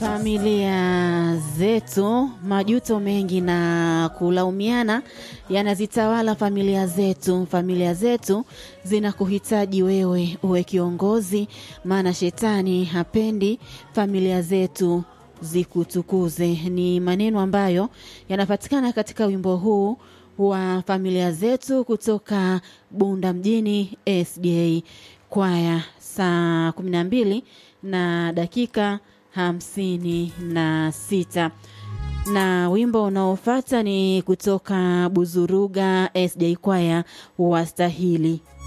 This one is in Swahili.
Familia zetu, majuto mengi na kulaumiana yanazitawala familia zetu. Familia zetu zinakuhitaji wewe uwe kiongozi, maana shetani hapendi familia zetu zikutukuze. Ni maneno ambayo yanapatikana katika wimbo huu wa familia zetu kutoka Bunda mjini SDA kwaya, saa kumi na mbili na dakika hamsini na sita na wimbo unaofuata ni kutoka Buzuruga SJ kwaya wastahili.